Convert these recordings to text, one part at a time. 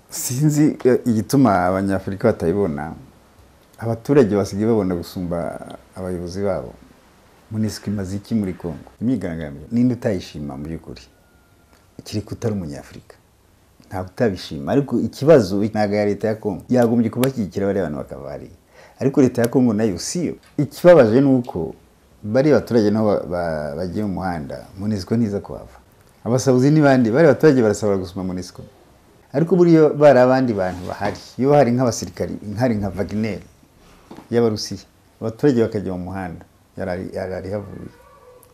sinzi eh, igituma abanyafurika batayibona abaturage basigaye babona gusumba abayobozi babo munisiko imaze iki muri congo imyigaragambyo ninde utayishima mu by'ukuri ikiriko utari umunyafurika ntabwo utabishima ariko ikibazo ntabwo ya leta ya congo yagombye kubashyigikira bariya bantu bakava hariya ariko leta ya congo nayo si yo ikibabaje ni uko bariya baturage nabo ba- ba- bagiye mu muhanda munisiko ntiza kuhava abasabuzi n'ibandi bariya baturage barasabura gusoma munisiko ariko buriya bari abandi bantu bahari iyo hari nk'abasirikari hari nka Wagner y'abarusiya abaturage bakajya mu muhanda yarari yarari havuye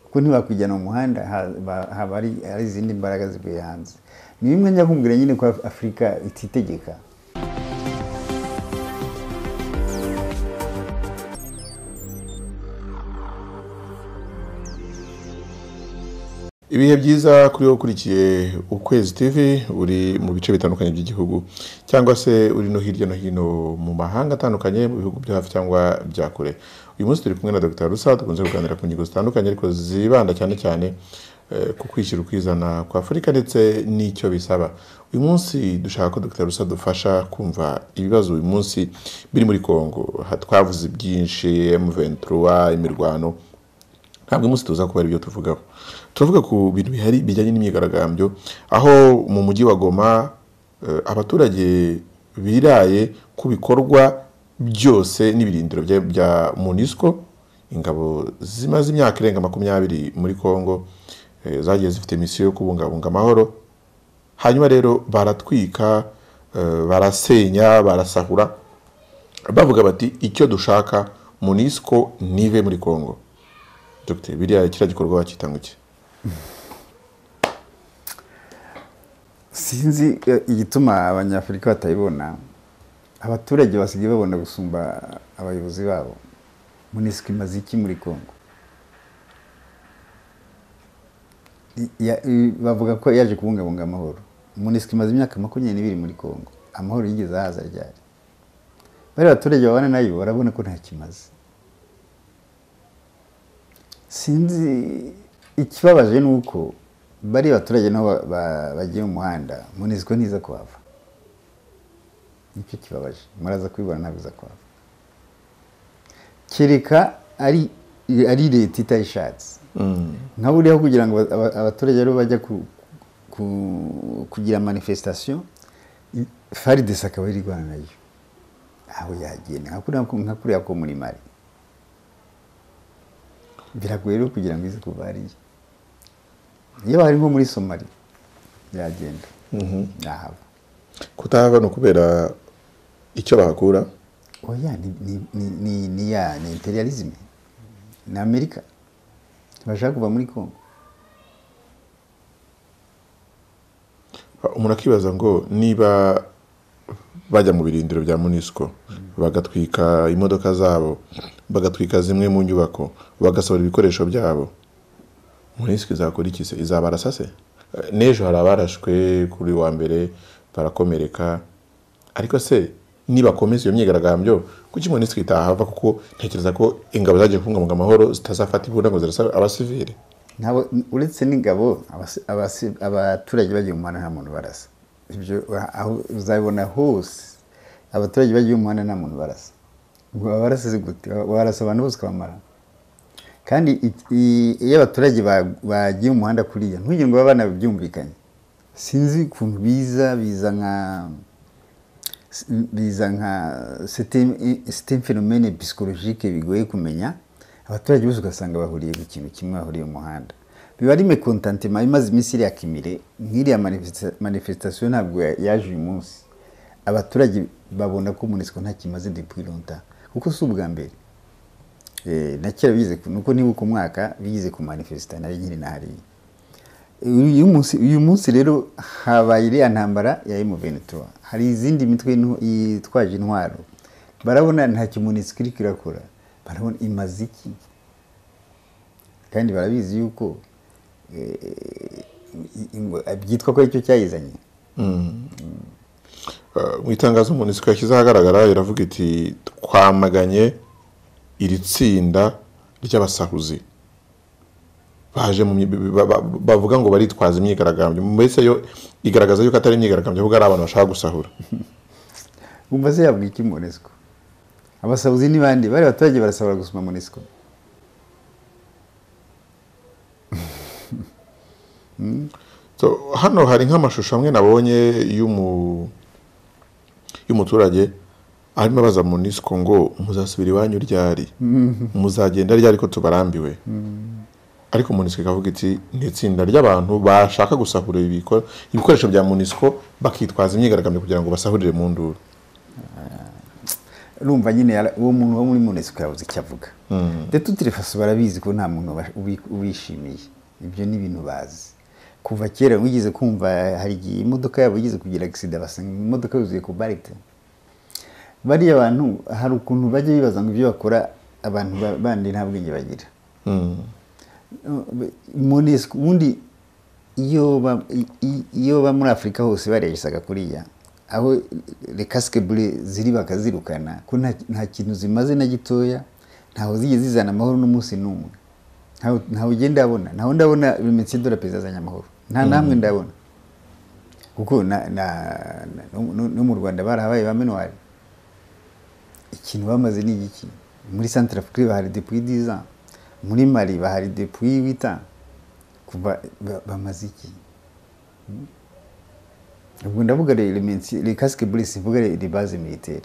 kuko ntibakwijyana mu muhanda ha- ba- haba hari hari izindi mbaraga zivuye hanze ni bimwe njya kumbwira nyine ko Af- afurika ititegeka ibihe byiza kuri wowe ukurikiye ukwezi tv uri mu bice bitandukanye by'igihugu cyangwa se uri no hirya no hino mu mahanga atandukanye mu bihugu byo hafi cyangwa bya kure uyu munsi turi kumwe na dr rusa dukunze kuganira ku ngingo zitandukanye ariko zibanda cyane cyane eh, ku kwishyira ukizana kwa afurika ndetse n'icyo bisaba uyu munsi dushaka ko dr rusa dufasha kumva ibibazo uyu munsi biri muri congo Ha- twavuze ibyinshi m23 imirwano ntabwo uyu munsi tuza kuba ari byo tuvugaho turavuga ku bintu bihari bijyanye n'imyigaragambyo aho mu mujyi wa goma eh, abaturage biraye ku bikorwa byose n'ibirindiro bya- bya munisco ingabo zimaze imyaka irenga makumyabiri muri congo eh, zagiye zifite misiyo yo kubungabunga amahoro hanyuma rero baratwika eh, barasenya barasahura bavuga bati icyo dushaka munisco ntive muri congo Dr. biriya kiriya gikorwa wakita ngo iki sinzi eh, igituma abanyafurika batayibona abaturage basigaye babona gusumba abayobozi babo munisiko imaze iki muri congo I- ya- i- bavuga ko yaje kubungabunga amahoro munisiko imaze imyaka makumyabiri n'ibiri muri congo amahoro yigeze ahaza ryari bariya abaturage babana nayo barabona ko nta kimaze sinzi ikibabaje ni uko bariya abaturage nabo ba- ba- bagiye mu muhanda munisiko ntiza kuhava nicyo kibabaje muraza kubibona ntabwo iza kuhava kereka ari ari leta itayishatse nka buriya kugira ngo aba- aba- abaturage rero bajya ku- ku- kugira manifestation i- fardc akaba iri guhana nayo aho yagenda nka kuriya ko- nka kuriya ko muri mari biragoye rero kugira ngo ize kuva hariya iyo hari nko muri somali yagenda yahava kutahava ni ukubera icyo bahakura oya ni, ni, ni, ni, ni ya ni imperialism ni amerika ntibashaka kuva muri congo umuntu akibaza ngo niba bajya mu birindiro bya munisiko bagatwika imodoka zabo bagatwika zimwe mu nyubako bagasohora ibikoresho byabo munisiko izakora iki se izabarasa se Eh, n'ejo hari abarashwe kuri wa mbere barakomereka ariko se nibakomeza iyo myigaragambyo kuki munisiko itahava kuko ntekereza ko ingabo zagiye kubungabunga amahoro zitazafata imbunda ngo zirasa abasivili Ntabwo- uretse n'ingabo abasi- abasi- abaturage bagiye mu muhanda nta muntu barasa ibyo wa- aho uzabibona hose abaturage bagiye mu muhanda nta muntu barasa ngo babarasa se gute Wa- warasa abantu bose ukabamara kandi i- i- iyo abaturage ba- bagiye mu muhanda kuriya ntugire ngo abana byumvikanye sinzi ukuntu biza biza nka biza nka site phenomene psychologique bigoye kumenya abaturage bose ugasanga bahuriye ku kintu kimwe bahuriye mu muhanda biba ari mekontantima imaze iminsi iriya kimire nk'iriya manifesta- manifestation ntabwo ya- yaje uyu munsi abaturage babona ko munisiko nta kimaze depuis longtemps kuko si ubwa mbere Eh, na kera bigize ku- nuko nibuka umwaka bigize ku manifesita nari nkiri na hariya uyu munsi uyu munsi rero habaye iriya ntambara ya M23 hari izindi mitwe inu- yitwaje intwaro barabona nta kimunisiko iri kirakora barabona imaze iki kandi barabizi yuko eh, ingwe- byitwa ko aricyo cyayizanye Uh, mu itangazo munisiko yashyize ahagaragara iravuga iti twamaganye iri tsinda ry'abasahuzi baje mu myi- ba- ba- bavuga ngo baritwaza imyigaragambyo mbese yo igaragaza yuko atari imyigaragambyo ahubwo ari abantu bashaka gusahura wumva se yavuga iki monesiko abasabuzi ni bandi bari abaturage barasabura gusoma monesiko So, hano hari nk'amashusho amwe nabonye y'umu y'umuturage arimo abaza munisiko ngo muzasubira iwanyu ryari muzagenda ryari ko tubarambiwe ariko munisiko ikavuga iti ni itsinda ry'abantu bashaka gusahura ibiko- ibikoresho bya munisiko bakitwaza imyigaragambyo kugira ngo basahurire mu nduru urumva nyine yara- uwo muntu wo muri monesiko yabuze icyo avuga ndetse utirefaso barabizi ko nta muntu uba- ubi- ubishimiye ibyo ni ibintu bazi kuva kera wigeze kumva hari igihe imodoka yabo igeze kugira agisida basanga imodoka yuzuye ku barite bariya bantu hari ukuntu bajya bibaza ngo ibyo bakora abantu ba- bandi nta bwenge bagira Mm. monesiko ubundi iyo ba- i- i- iyo ba muri afurika hose bareresaga kuriya aho rekasikebure ziri bakazirukana ko nta- nta kintu zimaze na gitoya ntaho zigeze zizana amahoro n'umunsi n'umwe ntaho ntaho ugiye ndabona ntaho ndabona bimenyetso dore perezida azanye amahoro nta namwe ndabona kuko na- na- na- no- no no mu rwanda barahabaye ba minuwari ikintu bamaze ni igiki muri centre afrique bahari depuis 10 ans muri mali bahari depuis 8 ans kuva ba- bamaze iki Hmm? ubwo ndavuga le casque bleu sivuga le base militaire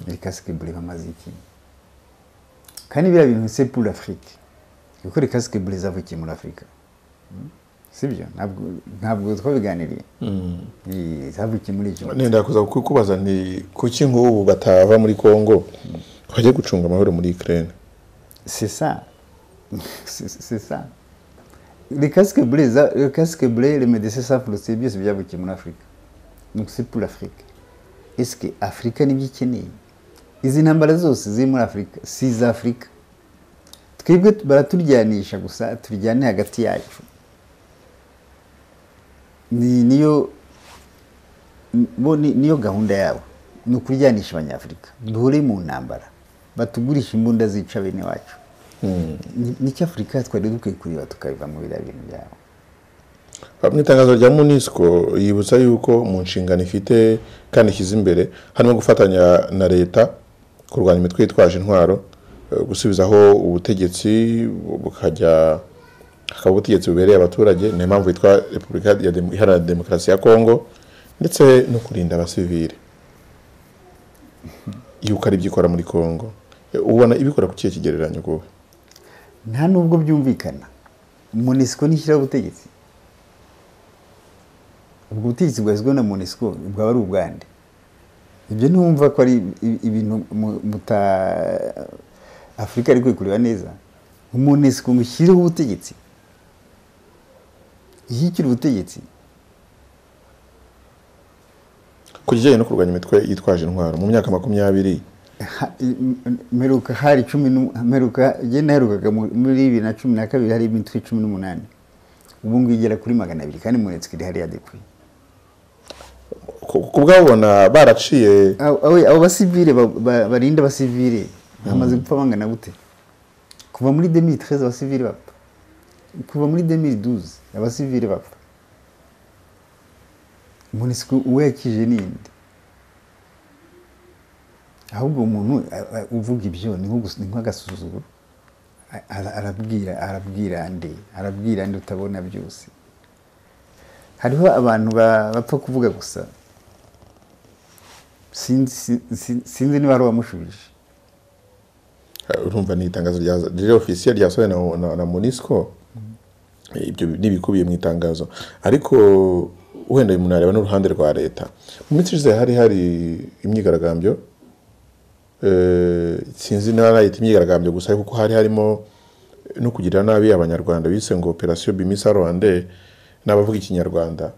le casque bleu bamaze iki kandi biriya bintu c'est pour l'afrique kuko le casque bleu zavukiye muri afurika sibyo ntabwo ntabwo twabiganiriye Mm. Eh, zavukiye muri icyo nenda kuza kukubaza nti kuki nk'ubu batava muri kongo bajye gucunga amahoro muri ukraine C'est ça. C'est c'est ça. Les casques bleus, ça- le casque bleu, les médecins savent le c'est bien, c'est bien avec mon Afrique. Donc c'est pour l'Afrique. Est-ce que Afrique ni bikeneye? Izi ntambara zose ziri muri Afrika si iz Afrika. Twebwe baraturyanisha gusa turyane hagati yacu. Ni niyo bo ni- niyo gahunda yabo ni ukuryanisha abanyafurika duhure mu ntambara batugurisha imbunda zica bene wacu Ni- nicyo afurika twari dukwiye kureba tukabiva mu biriya bintu byabo mu itangazo rya munisiko yibutsa yuko mu nshingano ifite kandi ishyize imbere harimo gufatanya na leta kurwanya imitwe yitwaje intwaro eh, gusubizaho ubutegetsi bukajya hakaba ubutegetsi bubereye abaturage ni impamvu yitwa repubulika ya Demo- iharanira demokarasi ya kongo ndetse no kurinda abasivire yuko ari byo ikora muri kongo Eh, ubona ibikora ku kihe kigereranyo kuba nta nubwo byumvikana monesiko ntishyiraho ubutegetsi ubwo butegetsi bwashyizweho na monesiko bwaba ari ubwande ibyo ntumva ko ari i- ibintu mu- muta afurika ari kwikureba neza monesiko ngo ishyireho ubutegetsi ishyikire ubutegetsi ku kijyanye no kurwanya imitwe yitwaje intwaro mu myaka makumyabiri Ha- mperuka hari cumi n'u- mperuka njye naherukaga mu- muri bibiri na cumi na kabiri hari imitwe cumi n'umunani ubu ngubu igera kuri magana abiri kandi muretswe iri hariya depuye ku ku bwabona baraciye Abo- abo abo basivire ba- ba- barinda abasivire bamaze gupfa bangana gute kuva muri 2013 abasivire bapfa kuva muri 2012 abasivire bapfa monisiko uwo yakije ninde ahubwo umuntu a- a- uvuga ibyo ni nko gus- ni nk'agasuzuguro A- ara- arabwira arabwira nde arabwira nde utabona byose hariho abantu ba- bapfa kuvuga gusa sinzi sin- sin- sinzi niba hari uwamushubije urumva ni itangazo rya- riri ofisiye ryasohowe na, na, na munisiko ibyo ni ibikubiye mu itangazo ariko wenda umuntu yareba n'uruhande rwa leta mu minsi ishize hari hari imyigaragambyo eh, sinzi niba nayita imyigaragambyo gusa kuko hari harimo no kugirira nabi abanyarwanda bise ngo operasiyo bimisa rwande n'abavuga ikinyarwanda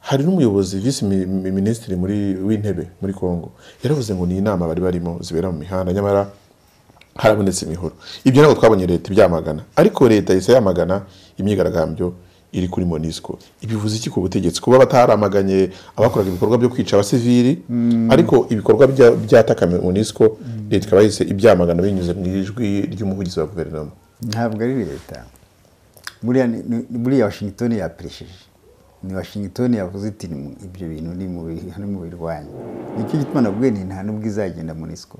hari n'umuyobozi visi mi- mi- minisitiri muri w'intebe muri congo yaravuze ngo ni inama bari barimo zibera mu mihanda nyamara harabonetse imihoro ibyo ntabwo twabonye leta ibyamagana ariko leta yahise yamagana imyigaragambyo iri kuri monisco ibivuze iki ku butegetsi kuba bataramaganye abakoraga ibikorwa byo kwica abasivili ariko ibikorwa bya- byatakame monisco leta ikaba yahise ibyamagana binyuze mu ijwi ry'umuvugizi wa guverinoma ntabwo ari leta buriya ni- ni- buriya washington yaperesheje ni washington yavuze iti "Ni- ibyo bintu ni mu bi- ni mu birwanya nicyo gituma nabwiye nti nta n'ubwo izagenda munisiko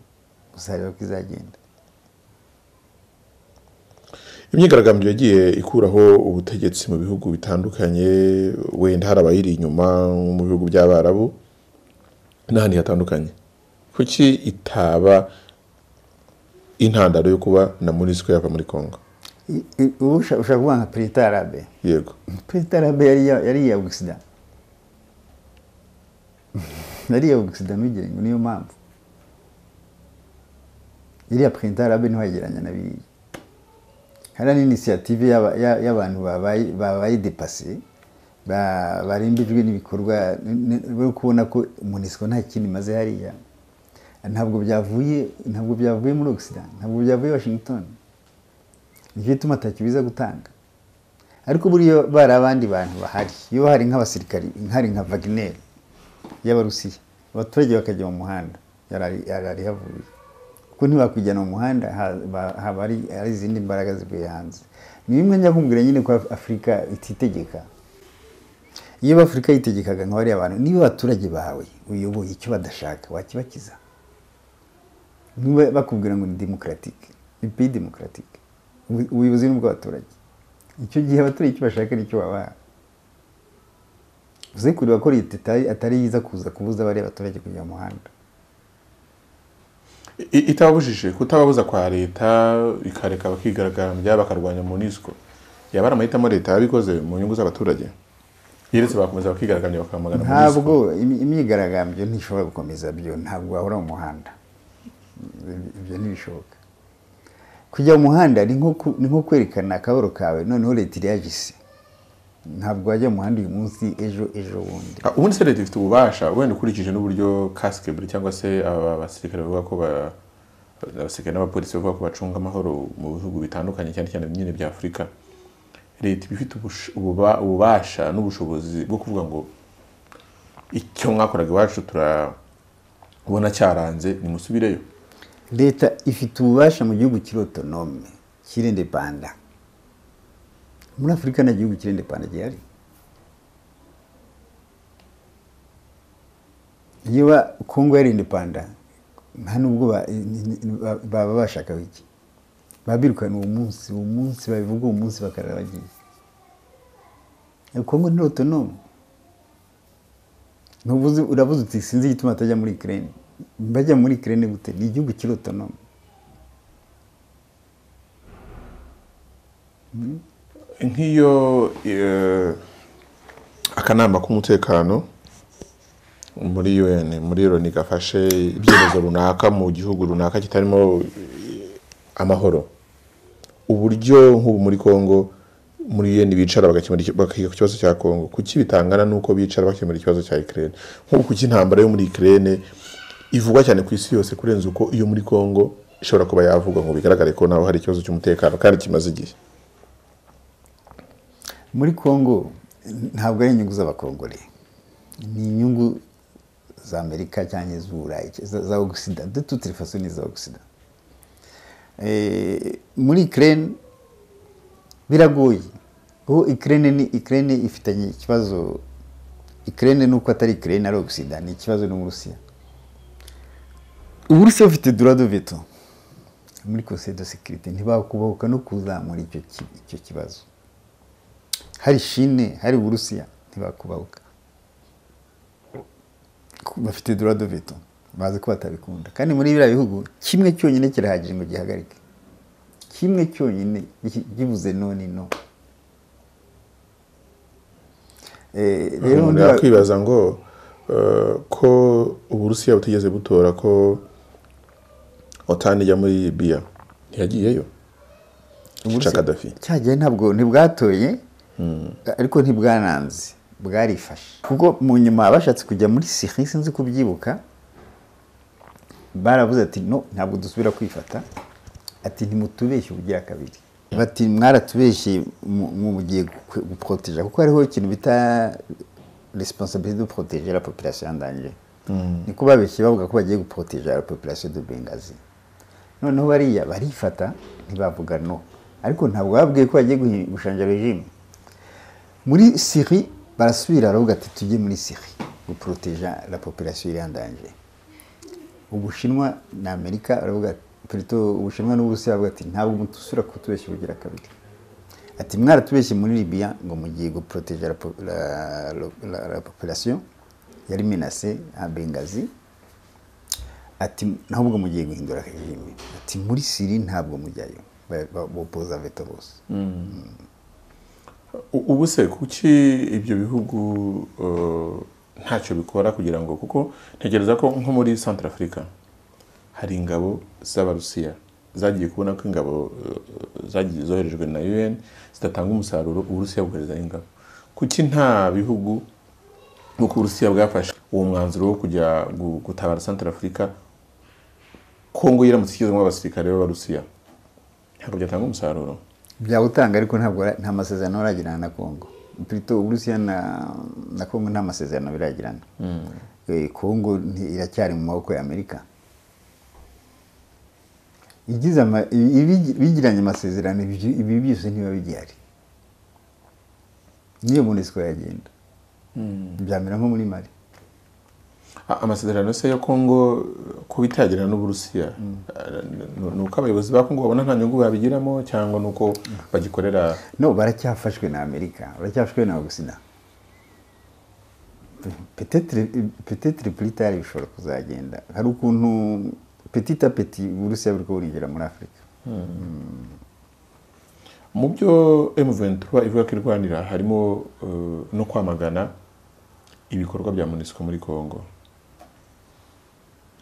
gusa rero ko izagenda imyigaragambyo yagiye ikuraho ubutegetsi mu bihugu bitandukanye wenda hari abayiri inyuma nko mu bihugu by'abarabu n'ahandi hatandukanye kuki itaba intandaro yo kuba na munisiko yava muri congo I- i- ubu ushaka ushaka kuvuga nka perezida arabe yego perezida arabe yari iya- yari iya ogisida yari iya ogisida ntugire ngo niyo mpamvu iriya perezida arabe ntiwagereranya na biriya hariya ni inisiyative y'aba- ya- y'abantu babaye- babaye depase ba- barembejwe n'ibikorwa n- n- bari kubona ko munisiko nta kindi imaze hariya ntabwo byavuye ntabwo byavuye muri ogisida ntabwo byavuye washington nicyo gituma atacyo biza gutanga ariko buriya bari abandi bantu bahari iyo hari nk'abasirikari hari nka Wagner y'abarusiya abaturage bakajya mu muhanda yari ari- yari ari havuye kuko ntibakwijyana mu muhanda ha- ba- haba hari hari izindi mbaraga zivuye hanze ni bimwe njya kumbwira nyine ko afurika ititegeka iyo afurika yitegekaga nka bariya bantu niba abaturage bawe uyoboye icyo badashaka wakibakiza niba bakubwira ngo ni demokaratike ni peyi demokaratike Ubu- ubuyobozi ni ubw'abaturage icyo gihe abaturage icyo bashaka nicyo babaha uze kureba ko leta itari- atari yiza kuza kubuza bariya baturage kujya mu muhanda I- itababujije kutababuza kwa leta ikareka bakigaragambya bakarwanya munisiko yaba ari amahitamo leta yabikoze mu nyungu z'abaturage yeretse bakomeza bakigaragambya bakamagana munisiko ntabwo imi- imyigaragambyo ntishobora gukomeza byo ntabwo wahora mu muhanda ibyo ntibishoboka kujya mu muhanda ni nko ku- ni nko kwerekana akabaro kawe noneho leta iriyagise ntabwo wajya mu muhanda uyu munsi ejo ejo bundi Ah, ubundi se leta ifite ububasha wenda ukurikije n'uburyo kasike buri cyangwa se aba basirikare bavuga ko ba- abasirikare n'abapolisi bavuga ko bacunga amahoro mu bihugu bitandukanye cyane cyane nyine bya afurika leta iba ifite ubush- ububa- ububasha n'ubushobozi bwo kuvuga ngo icyo mwakoraga iwacu turabona cyaranze nimusubireyo leta ifite ububasha mu gihugu kiri otonome kirende panda muri afurika nta gihugu kirende panda gihari niba kongo yari indepanda nta nubwo ba- ni- ni- ni- ba- baba bashakaga iki babirukana uwo munsi uwo munsi babivuga uwo munsi bakarara bagiye kongo ni otonome ntuvuze uravuze uti sinzi igituma batajya muri kirene bajya muri kirene gute ni igihugu kiri otonome nk'iyo eh, akanama k'umutekano muri UN muri loni gafashe ibyemezo runaka mu gihugu runaka kitarimo eh, amahoro uburyo nk'ubu muri congo muri UN bicara bagakemura icyo- bakiga ku kibazo cya congo kuki bitangana n'uko bicara bakemura ikibazo cya ukraine nk'ubu kuki intambara yo muri ukraine ivugwa cyane ku isi yose kurenza uko iyo muri congo ishobora kuba yavugwa ngo bigaragare ko naho hari ikibazo cy'umutekano kandi kimaze igihe muri congo ntabwo ari inyungu z'abakongore ni inyungu za amerika cyangwa iz'uburayi za- za ogisida de toute façon ni za ogisida Eh, muri ukraine biragoye ubu ukraine ni ukraine ifitanye ikibazo ukraine nuko atari ukraine ari ogisida ni ikibazo n'uburusiya uburusiya bufite durado veto muri conseil de sécurité ntibakubahuka no kuzamura icyo ki- icyo kibazo hari shine hari uburusiya ntibakubahuka Ku- bafite durado veto bazi ko batabikunda kandi muri biriya bihugu kimwe cyonyine kirahagije ngo gihagarike kimwe cyonyine gi- givuze none no Eh, rero umuntu niba- yakwibaza ngo eh, ko uburusiya butigeze butora ko otani ijya muri biya ntiyagiyeyo yica kadafi cya gihe ntabwo ntibwatoye ariko ntibwananze bwarifashe kuko mu nyuma bashatse kujya muri siri sinzi kubyibuka baravuze ati no ntabwo dusubira kwifata ati ntimutubeshye ubugira kabiri bati mwaratubeshye mu- mu- mugiye gu- guporoteja kuko hariho ikintu bita responsabilité de protéger la population en danger niko babeshye bavuga ko bagiye guporoteja la population de bengazi noneho bariya barifata ntibavuga no ariko ntabwo babwiye ko bagiye guhi- gushanja regime muri siri barasubira baravuga ati tujye muri siri guporoteja la population iri andanje ubushinwa na amerika baravuga perito ubushinwa n'uburusiya baravuga ati ntabwo mutusubira kutubeshya ubugira kabiri ati mwaratubeshye muri libiya ngo mugiye guporoteja la, po- la, la, la, la population yari menase à bengazi ati ntabwo mugiye guhindura regime ati muri siri ntabwo mujyayo Ba- ba- bopoza veto bose U- ubu se kuki ibyo bihugu eh, ntacyo bikora kugira ngo kuko ntekereza ko nko muri centre africa hari ingabo z'abarusiya zagiye kubona ko ingabo eh, zagiye zoherejwe na un zidatanga umusaruro uburusiya bukohereza ingabo kuki nta bihugu nk'uko uburusiya bwafashe uwo mwanzuro wo kujya gu- gutabara centre africa kongo yiramutse igezemo abasirikare b'abarusiya ntabwo byatanga umusaruro byawutanga ariko ntabwo ara- nta masezerano baragirana na kongo plito uburusiya na, na kongo nta masezerano biragirana Eh, kongo nti- iracyari mu maboko ya amerika igize ama- i- ibi- bigiranye amasezerano ibyo- ibi byose ntibiba bigihari niyo munesiko yagenda byamera nko muri mari A- amasezerano se ya kongo kuba itagirana n'uburusiya eh, ni- ni uko abayobozi ba kongo babona nta nyungu babigiramo cyangwa ni uko bagikorera no baracyafashwe na amerika baracyafashwe na ogusina petetre puritari bishobora kuzagenda hari ukuntu petit a petit uburusiya buri burinjira muri afurika mu byo M23 ivuga ko irwanira harimo eh, no kwamagana ibikorwa bya MONUSCO muri Kongo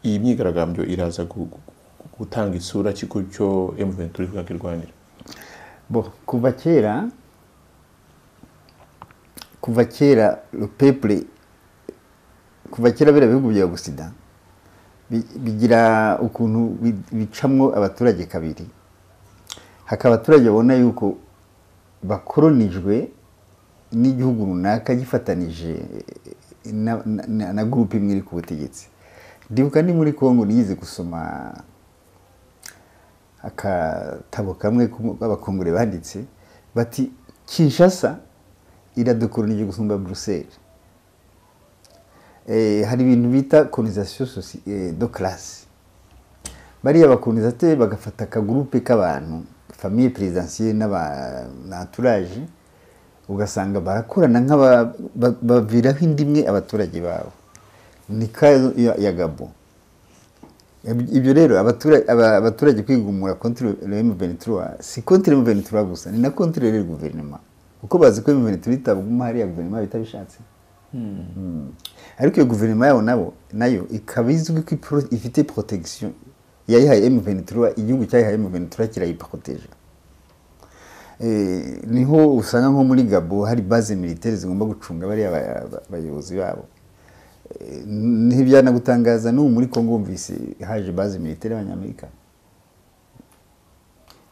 iyi myigaragambyo iraza gu- gu- gu- gutanga isura ki ku cyo M23 ivuga ko irwanira bo kuva kera kuva kera le peuple kuva kera biriya bihugu bya busida bi- bigira ukuntu bi- bicamwo abaturage kabiri hakaba abaturage babona yuko bakoronijwe n'igihugu runaka gifatanije na, na, na, na gurupe imwe iri ku butegetsi ndibuka ni muri kongo niyize gusoma akatabo kamwe k'abakongore banditse bati kinshasa iradukoronije gusumba buruseli eh, hari ibintu bita colonisation soci- eh, de classe bariya bakolonisateri bagafata akagurupe k'abantu famille présidentielle n'aba na entourage ugasanga barakorana nk'aba ba- baviraho indi imwe abaturage babo ni kayo ya, ya gabo ibyo rero abatura- aba- abaturage kwigumura contre le M23 si contre le M23 gusa ni na contre le guverinoma kuko bazi ko M23 itabuguma hariya guverinoma bitabishatse Mm. ariko iyo guverinoma yabo nabo nayo ikaba izwi ko ipro- ifite protection yayihaye M23 igihugu cyayihaye M23 kirayiproteje Eh, niho usanga nko muri gabo hari base militaire zigomba gucunga bariya ba- ba- bayobozi babo Eh, ntibyanagutangaza n'ubu muri congo wumvise haje base militaire y'abanyamerika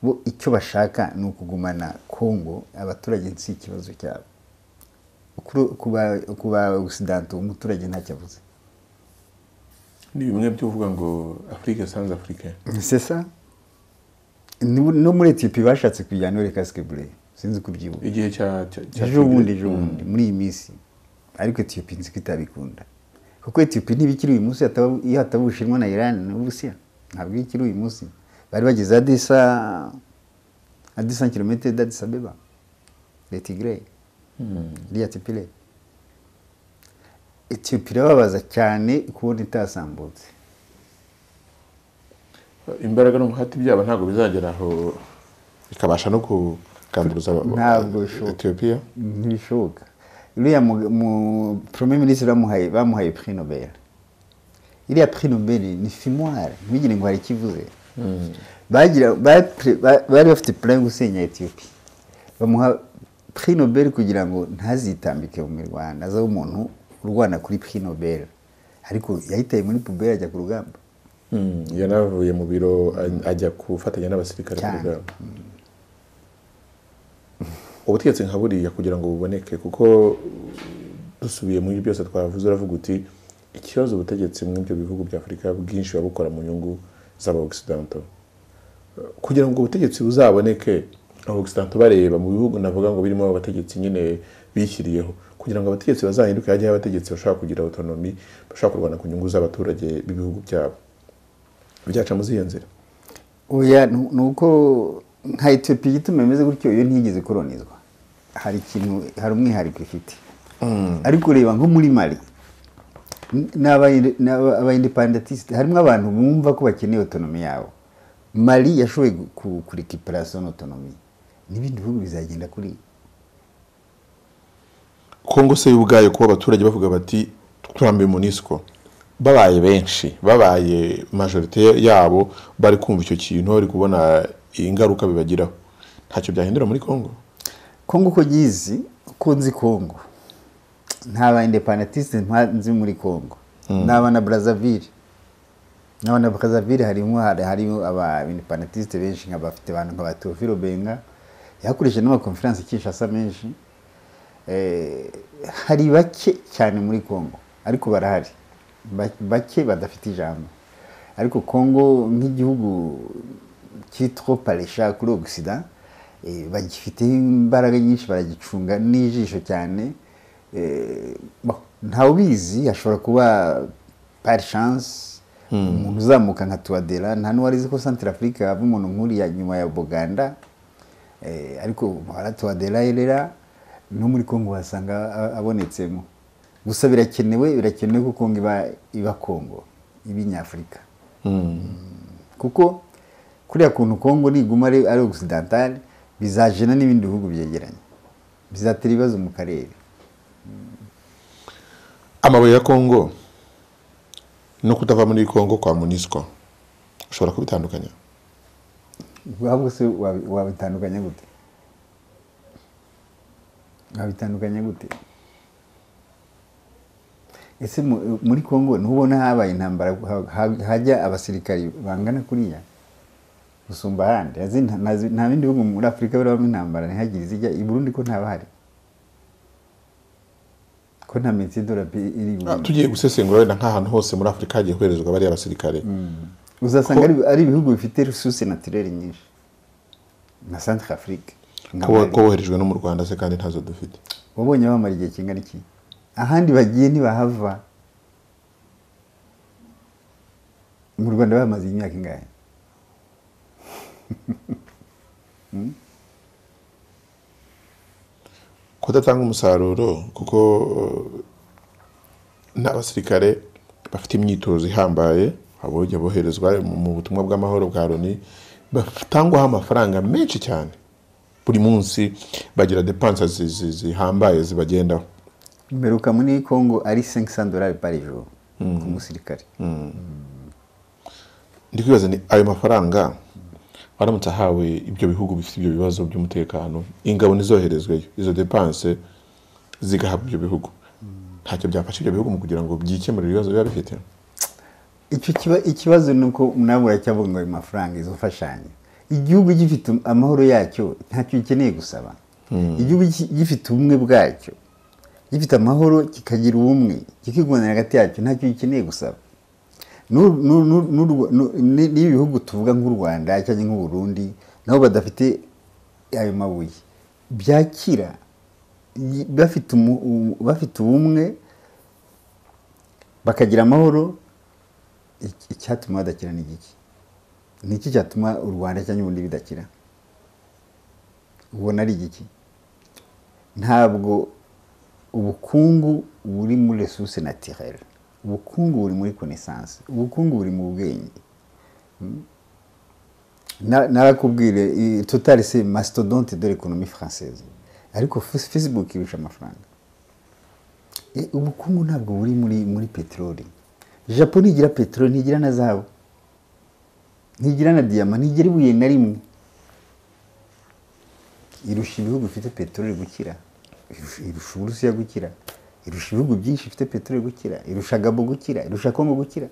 bo icyo bashaka ni ukugumana congo abaturage si ikibazo cyabo Kuri- kuba- kuba occident umuturage ntacyo avuze ni bimwe byo uvuga ngo Afrique sans Afrique c'est ça Ni- no muri etiyopi bashatse kujyana ore kasike bure sinzi kubyibuka igihe cya cya- cya ejo bundi Tigre. ejo bundi muri iyi minsi ariko etiyopi nzi ko itabikunda kuko etiyopi ntibikiri uyu munsi hataba- iyo hataba ubushinwa na irani n'uburusiya ntabwo ikiri uyu munsi bari bageze adisa adisa kilometero d'adis abeba letigre iriya tipire etiyopi irababaza cyane kubona itasambutse imbaraga n'umuhati byabo ntabwo bizagera aho bikabasha no kugamburuza Ntabwo bishoboka. etiyopiya ntibishoboka uriya mu- mu premier ministre bamuhaye bamuhaye prix nobel iriya prix nobel ni fimware ntugire ngo hari ikivuze bagira ba- pre- ba- bari bafite plan yo gusenya ethiopia bamuha prix nobel kugira ngo ntazitambike mu mirwano azaho umuntu urwana kuri prix nobel ariko yahitaye muri pubere ajya ku rugamba yanavuye mu biro aj- ajya gufatanya n'abasirikare ku Cyane. rugamba ubutegetsi nka buriya kugira ngo buboneke kuko dusubiye muri byose twavuze uravuga uti ikibazo ubutegetsi muri ibyo bihugu bya afurika bwinshi buba bukora mu nyungu z'aba ogisidanta kugira ngo ubutegetsi buzaboneke augustin tubareba mu bihugu navuga ngo birimo abategetsi nyine bishyiriyeho kugira ngo abategetsi bazahinduke hajyaho abategetsi bashobora kugira autonomy bashobora kurwana ku nyungu z'abaturage b'ibihugu byabo byaca muri iyo nzira oya ni ni uko nka etiyopiya igituma imeze gutyo iyo ntigeze koronizwa hari ikintu hari umwihariko ifite ariko reba nko muri mari n'abayendepandatisite harimo abantu bumva ko bakeneye otonomi yabo mari yashoboye ku- ku rekiparasiyo n'otonomi n'ibindi bihugu bizagenda kuri kongo se yo ubwayo kuba abaturage bavuga bati turambiwe munisiko babaye benshi babaye majorite yabo bari kumva icyo kintu bari kubona ingaruka bibagiraho ntacyo byahindura muri kongo kongo uko nyizi uko nzi kongo nta bayendepandatisite nzi muri kongo n'aba na brazzaville n'aba na brazzaville harimo hari- harimo abayendepandatisite benshi nka bafite abantu nka ba teofilo benga yakoresheje n'amakonferansi kinshasa menshi Eh, hari bake cyane muri kongo ariko barahari Ba- bake badafite ijambo ariko kongo nk'igihugu cyitwa parisha kuri ogisida bagifiteho imbaraga nyinshi baragicunga n'ijisho cyane Eh, bon, ntawubizi hashobora kuba par chance umuntu uzamuka nka tuwadera nta n'uwari uzi ko santire afurika hava umuntu nk'uriya nyuma ya buganda Eh, ariko baratuwaderayirera no muri kongo wasanga a- abonetsemo gusa birakenewe birakenewe ko kongo iba iba kongo iba inyafurika kuko kuriya kuntu kongo niguma ari ari ogisidantari bizajena n'ibindi bihugu byegeranye bizatera ibibazo mu karere amabuye ya kongo no kutava muri kongo kwa munisiko ushobora kubitandukanya ahubwo se wabi- wabitandukanya gute wabitandukanya gute ese mu- muri congo ntubona habaye intambara ha- ha- hajya abasirikari bangana kuriya gusumba ahandi Azi nta- ntazi- nta bindi bihugu muri afurika birabamo intambara ntihagire izijya i burundi ko ntaba hari ko nta minsi y'idolari iri i Ah, Burundi. tugiye gusesengura wenda nk'ahantu hose muri afurika hagiye koherezwa bariya basirikare uzasanga ari- ari ibihugu bifite resource naturere nyinshi na centre afrique nka ko Mali. ko woherejwe no mu rwanda se kandi ntazo dufite wabonye bamara igihe kingana iki ahandi bagiye ntibahava mu rwanda bamaze imyaka ingahe kudatanga umusaruro kuko eh, n'abasirikare bafite imyitozo ihambaye abojya boherezwa mu- mu butumwa bw'amahoro bwa loni batangwaho amafaranga menshi cyane buri munsi bagira depansa zi- zi- zihambaye zibagendaho mperuka muri congo ari 500 dolari par jour ku musirikare ndi kwibaza ni ayo mafaranga aramutse ahawe ibyo bihugu bifite ibyo bibazo by'umutekano ingabo ntizoherezweyo izo depanse zigahabwa ibyo bihugu ntacyo byafasha ibyo bihugu mu kugira ngo byikemurire ibibazo biba bifite icyo kiba ikibazo ni uko nawe uracyavuga ngo ayo mafaranga izo mfashanyo igihugu gifite amahoro yacyo ntacyo gikeneye gusaba igihugu gi- gifite ubumwe bwacyo gifite amahoro kikagira ubumwe kikigondera hagati yacyo ntacyo gikeneye gusaba N'u- n'u- n'u- n'u- n'u- ni- n'ibihugu tuvuga nk'u rwanda cyangwa nk'u burundi nabo badafite ayo mabuye byakira yi- bafite umu- umu- bafite ubumwe bakagira amahoro iki- icyatuma badakira ni iki ni iki cyatuma u rwanda cyangwa ubundi bidakira ubona ari igiki ntabwo ubukungu buri muri resource naturelle ubukungu buri muri connaissance ubukungu buri mu bwenge Mm. Na- narakubwire i- total c'est mastodonte de l'économie française ariko Fas- facebook irusha amafaranga E, ubukungu ntabwo buri muri muri peteroli japo ntigira peteroli ntigira na zahabu ntigira na diyama ntigira ibuye na rimwe irusha ibihugu bifite peteroli gukira irusha irusha uburusiya gukira irusha ibihugu byinshi bifite peteroli gukira irusha gabo gukira irusha kongo gukira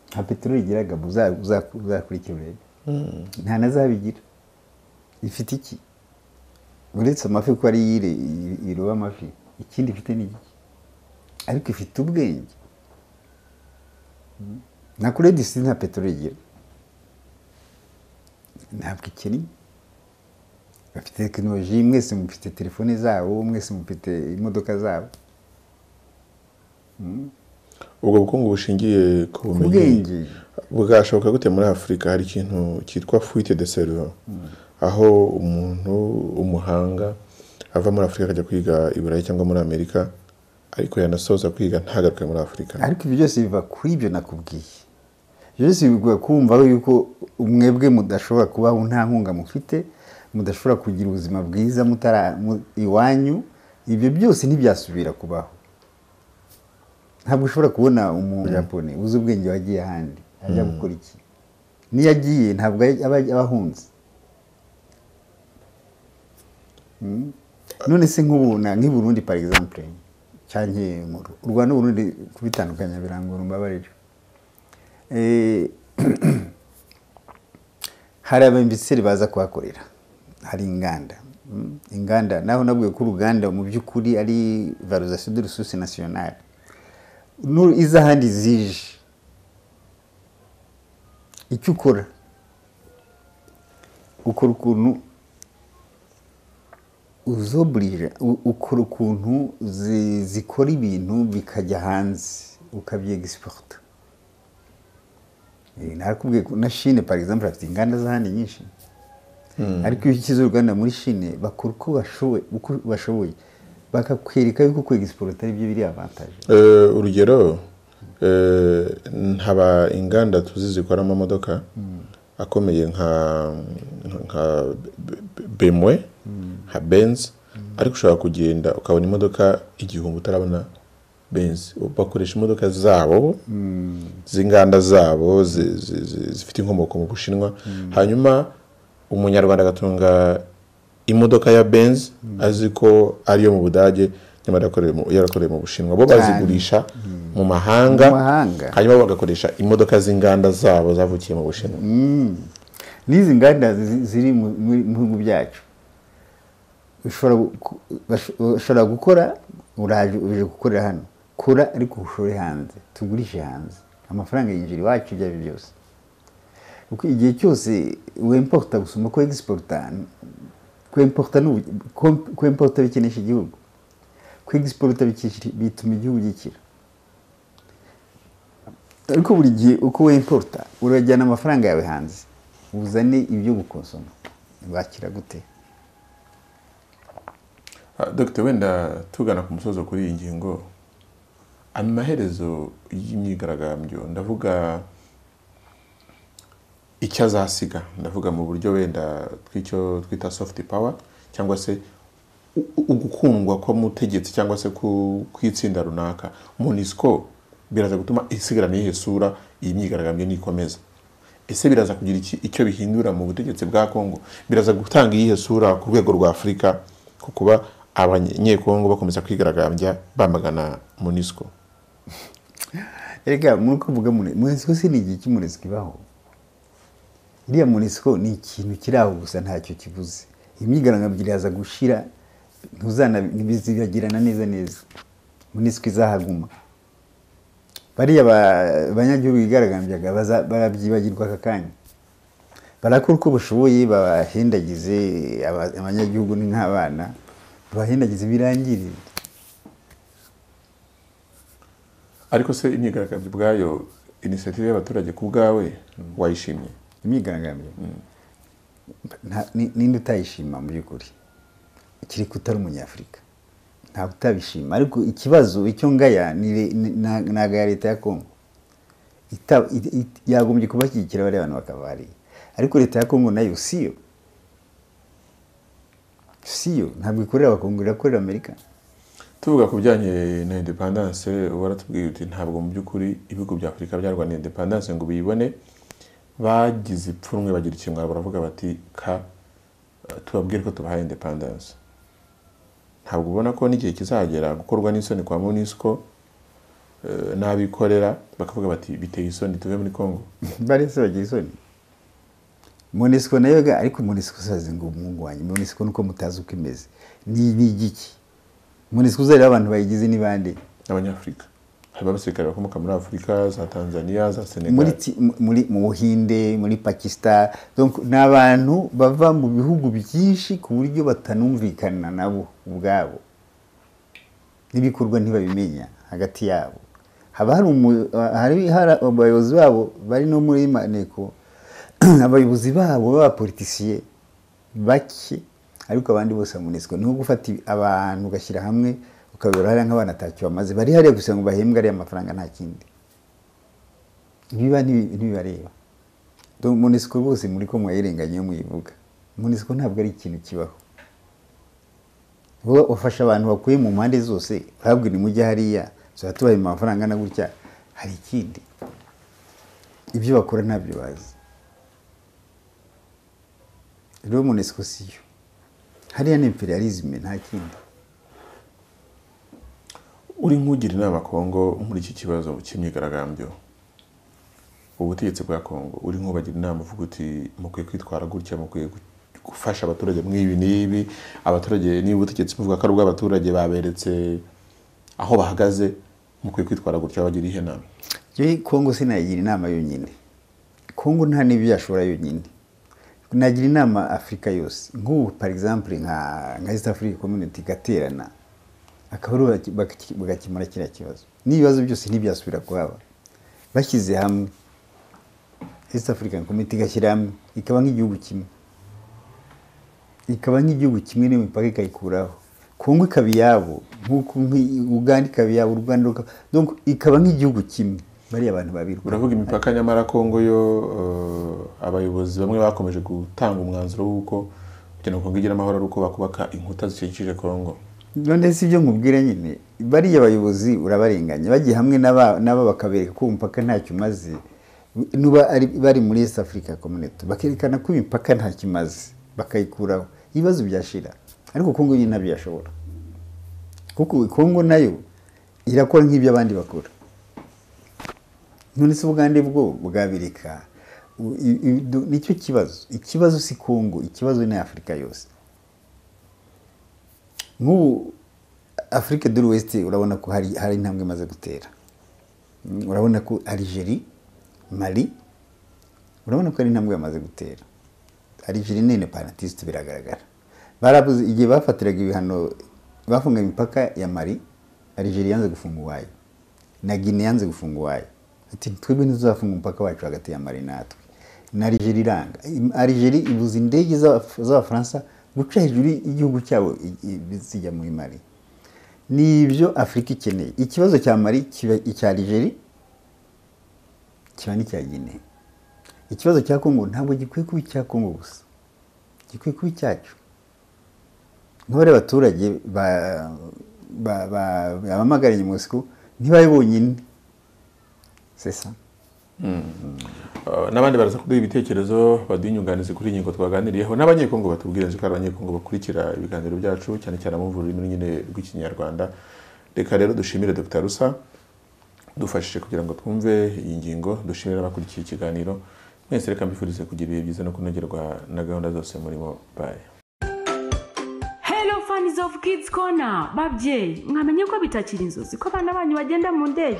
nta peteroli igira gabo uza- uza- uzakurikira urebe nta na zahabu igira ifite iki uretse amafi ko ari yire iroba amafi ikindi ifite ni iki ariko ifite ubwenge na kure disi nta peteroli igira ntabwo ikiri bafite tekinoloji mwese mufite telefone zabo mwese mufite imodoka zabo ubwo bukungu bushingiye ku bumenyi ubwenge bwashoboka gute muri afurika hari ikintu cyitwa fuite de cerveau aho umuntu w'umuhanga ava muri afurika akajya kwiga i burayi cyangwa muri amerika ariko yanasoza kwiga ntagaruke muri afurika ariko ibyo byose biva kuri ibyo nakubwiye ibyo byose biguha kumvaho yuko mwebwe mudashobora kubaho nta nkunga mufite mudashobora kugira ubuzima bwiza mutara mu- iwanyu ibyo byose ntibyasubira kubaho ntabwo ushobora kubona umujapone uzi ubwenge wagiye ahandi ajya gukora iki n'iyo agiye ntabwo aba aba ahunze Mm. none se nk'ubu na- nk'i Burundi par exemple cyangwa mu Ru- u Rwanda n'Uburundi kubitandukanya birangora umbabarire Eh, hari abamiseri baza kuhakorera hari inganda Mm, inganda naho nabwiye ko uruganda mu by'ukuri ari valorisation de ressources nationale Nu- iza ahandi zije icyo ukora ukora ukuntu uzoburije u- ukora ukuntu zi- zikora ibintu bikajya hanze ukabyegisporta Eh, narakubwiye ko na shine par exemple afite inganda z'ahandi nyinshi ariko iyo ushyize uruganda muri shine bakora uko bashoboye uko bashoboye bakakwereka yuko kwegisiporo atari byo biri avantaje Eh, urugero eh, haba inganda tuzi zikora amamodoka akomeye nka nka bemwe nka benzi ariko ushobora kugenda ukabona imodoka igihumbi utarabona benzi bakoresha imodoka zabo z'inganda zabo zi- zi- zi- zifite inkomoko mu bushinwa hanyuma umunyarwanda agatunga imodoka ya benzi azi ko ariyo mu budage nyamara yakorewe mu- yarakorewe mu bushinwa bo bazigurisha mu mahanga Mu mahanga. hanyuma bagakoresha imodoka z'inganda zabo zavukiye mu bushinwa n'izi nganda zi- ziri mu mu- mu bihugu byacu ushobora gu- bash- ushobora gukora uraje uje gukorera hano kora ariko ushore hanze tugurishe hanze amafaranga yinjira iwacu ibyo ari byo byose kuko igihe cyose wemporta gusoma ko egisiporuta kwemporta n'ubu- kom- kwemporta bikinisha igihugu kwegisiporuta bikisha- bituma igihugu gikira ariko buri gihe uko wemporta urajyana amafaranga yawe hanze uzane ibyo gukonsoma wakira gute Ah, Dr wenda tugana ku musozo kuri iyi ngingo amaherezo y'imyigaragambyo ndavuga icyo azasiga ndavuga mu buryo wenda tw'icyo twita soft power cyangwa se u- u- ugukundwa kw'umutegetsi cyangwa se ku- kw'itsinda runaka monisco biraza gutuma isigarana iyihe sura iyi myigaragambyo nikomeza ese biraza kugira iki- icyo bihindura mu butegetsi bwa congo biraza gutanga iyihe sura ku rwego rwa afurika ku kuba abanyekongo bakomeza kwigaragambya bamagana monisco Erega muri kuvuga muri Monisco si ni igihe cy'umunesiko ibaho iriya Monisco ni ikintu kiri aho gusa ntacyo kivuze imyigaragambyo iraza gushira ntuzana ntibizibagirana neza neza Monisco izahaguma bariya ba- banyagihugu bigaragambyaga baza- barabyibagirwa aka kanya barakora uko bashoboye babahendagize aba- abanyagihugu ni nk'abana babahendagize birangirire ariko se imyigaragambyo ubwayo inisiyative y'abaturage ku bwawe wayishimye imyigaragambyo Nta- ni- ninde utayishima mu by'ukuri kiri utari umunyafurika ntabwo utabishima ariko ikibazo icyo ngaya ni re- ni- na- ni aga ya leta ya kongo Ita- it- it- yagombye kubashyigikira bariya bantu bakava hariya ariko leta ya kongo nayo siyo siyo ntabwo ikorera abakongo irakorera amerika tuvuga ku bijyanye na independence waratubwiye uti ntabwo mu by'ukuri ibihugu bya afurika byarwaniye independence ngo biyibone bagize ipfunwe bagira ikimwaro baravuga bati ka eh, tubabwire ko tubahaye independence ntabwo ubona ko n'igihe kizagera gukorwa n'isoni kwa monisco eh, n'abikorera bakavuga bati biteye isoni tuve muri congo bariya se bagira isoni monesiko nayo ga ariko monesiko usaze ngo umuhungu wanjye monesiko nuko mutazi uko imeze ni ni igiki monesiko uzareba abantu bayigize ni bande n'abanyafurika harimo abasirikare bakomoka muri afurika za tanzania za muri senegal ti- mu- muri mu buhinde muri pakistan Donc, ni abantu bava mu bihugu byinshi ku buryo batanumvikana nabo ubwabo n'ibikorwa ntibabimenya hagati yabo haba hari umu- hari hari abayobozi babo bari no muri maneko abayobozi babo b'abapolitisiye bake ariko abandi bose bamuneswa ni nko gufata ibi- abantu ugashyira hamwe ukabibara hariya nk'abana atacyo bamaze bari hariya gusa ngo bahembwe ariya mafaranga nta kindi ibiba ntibi- ntibibareba Donc, monesiko bose muri ko mwayirenganye muyivuga monesiko ntabwo ari ikintu kibaho Bo- bafasha abantu bakuye mu mpande zose babwira nimujye hariya tuzaba tubaha amafaranga angana gutya hari ikindi ibyo bakora ntabyo bazi rero monesiko siyo hariya ni imperialisme nta kindi uri nk'ugira inama kongo muri iki kibazo cy'imyigaragambyo ubutegetsi bwa kongo uri nk'ubagira inama uvuga uti mukwiye kwitwara gutya mukwiye gu- gufasha abaturage mw'ibi n'ibi abaturage niba ubutegetsi buvuga ko ari ubw'abaturage baberetse aho bahagaze mukwiye kwitwara gutya bagira ihe nama Jyewe Kongo sinayigira inama yonyine Kongo nta n'ibyo yashobora yonyine nagira inama Afurika yose nk'ubu par exemple nka nka East Africa Community igaterana akaba aribo baki- baki- bagakemura kiriya kibazo n'ibibazo byose ntibyasubira kuhaba bashyize hamwe East African Community igashyira hamwe ikaba nk'igihugu kimwe ikaba nk'igihugu kimwe n'imipaka ikayikuraho kongo ikaba iyabo nk'uko nk'i- uganda ikaba iyabo u rwanda rukaba donc ikaba nk'igihugu kimwe bariya abantu babiri uravuga imipaka nyamara kongo yo eh, abayobozi bamwe bakomeje gutanga umwanzuro w'uko kugira ngo kongo igire amahoro ari uko bakubaka inkuta zikikije kongo none si ibyo nkubwira nyine bariya bayobozi urabarenganya bagiye hamwe n'aba n'aba bakabereka ko umupaka ntacyo umaze nuba ari- bari muri East Africa Community bakerekana ko imipaka ntacyo imaze bakayikuraho ibibazo byashira ariko kongo nyine ntabyo yashobora kuko kongo nayo irakora nk'ibyo abandi bakora none se ubugande bwo bwabireka U- i- i- du- nicyo kibazo ikibazo si kongo ikibazo ni afurika yose nk'ubu afurika dore west urabona ko hari hari intambwe imaze gutera Mm, urabona ko algeri mali urabona ko hari intambwe bamaze gutera algeri ni nepanatiste biragaragara barabuze igihe bafatiraga ibihano bafunga imipaka ya mali algeri yanze gufunga uwayo na gine yanze gufunga uwayo ati twebwe ntituzafunga umupaka wacu hagati ya mali natwe na algeri iranga algeri ibuza indege z'Abaf- z'abafaransa guca hejuru y'igihugu cyabo i- i- zijya muri mali ni ibyo afurika ikeneye ikibazo cya mari kiba icya algeri kiba n'icya guinee ikibazo cya kongo ntabwo gikwiye kuba icya kongo gusa gikwiye kuba icyacu nk'abariya baturage ba- ba- ba- bamagara nyamosiko ntibabe bonyine c'est ça Uh, n'abandi baraza kuduha ibitekerezo baduha inyunganizi kuri iyi ngingo twaganiriyeho n'abanyekongo batubwira nzi ko ari abanyekongo bakurikira ibiganiro byacu cyane cyane abumva ururimi nyine rw'ikinyarwanda reka rero dushimire dr rusa dufashije kugira ngo twumve iyi ngingo dushimire abakurikiye ikiganiro mwese reka mbifurize kugira ibihe byiza no kunogerwa na gahunda zose murimo baye Hello fans of Kids Corner, babyeyi mwamenye ko bitakiri inzozi ko abana banyu bagenda mu ndege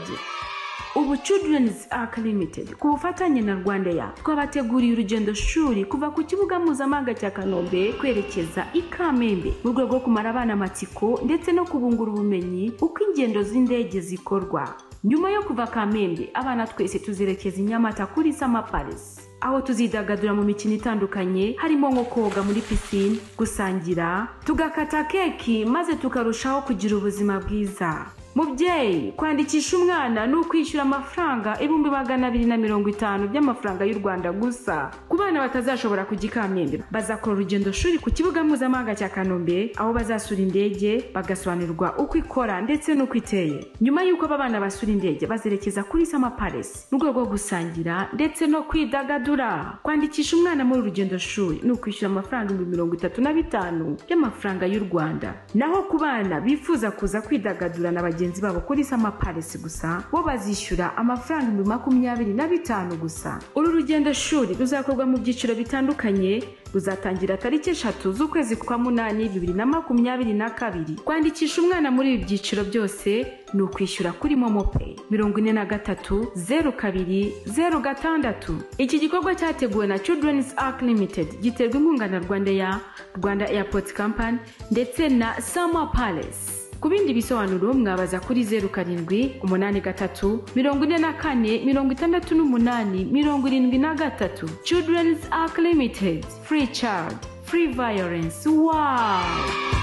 ubu Children's Ark Limited ku bufatanye na Rwanda ya twabateguriye urugendo shuri kuva ku kibuga mpuzamahanga cya Kanombe kwerekeza i Kamembe mu rwego rwo kumara abana amatsiko ndetse no kubungura ubumenyi uko ingendo z'indege zikorwa nyuma yo kuva Kamembe abana twese tuzerekeza i Nyamata kuri Sama Palace aho tuzidagadura mu mikino itandukanye harimo nko koga muri pisine gusangira tugakata keki maze tukarushaho kugira ubuzima bwiza mubyeyi kwandikisha umwana ni ukwishyura amafaranga ibihumbi magana abiri na mirongo itanu by'amafaranga y'u rwanda gusa ku bana batazashobora kujya i kamembe bazakora urugendo shuri ku kibuga mpuzamahanga cya kanombe aho bazasura indege bagasobanurirwa uko ikora ndetse n'uko iteye nyuma y'uko aba bana basura indege bazerekeza kuri sama palace mu rwego rwo gusangira ndetse no kwidagadura kwandikisha umwana muri urugendo shuri ni ukwishyura amafaranga ibihumbi mirongo itatu na bitanu by'amafaranga y'u rwanda naho ku bana bifuza kuza kwidagadura na bagenzi bagenzi babo kuri sama paresi gusa bo bazishyura amafaranga ibihumbi makumyabiri na bitanu gusa uru rugendo shuri ruzakorwa mu byiciro bitandukanye ruzatangira tariki eshatu z'ukwezi kwa munani bibiri na makumyabiri na kabiri kwandikisha umwana muri ibi byiciro byose ni ukwishyura kuri momopeyi mirongo ine na gatatu zeru kabiri zeru gatandatu iki gikorwa cyateguwe na children's ark limited giterwa inkunga na rwanda ya rwanda airport company ndetse na sama palace ku bindi bisobanuro mwabaza kuri zeru karindwi umunani gatatu mirongo ine na kane mirongo itandatu n'umunani mirongo irindwi na gatatu children's ark limited free child free violence wow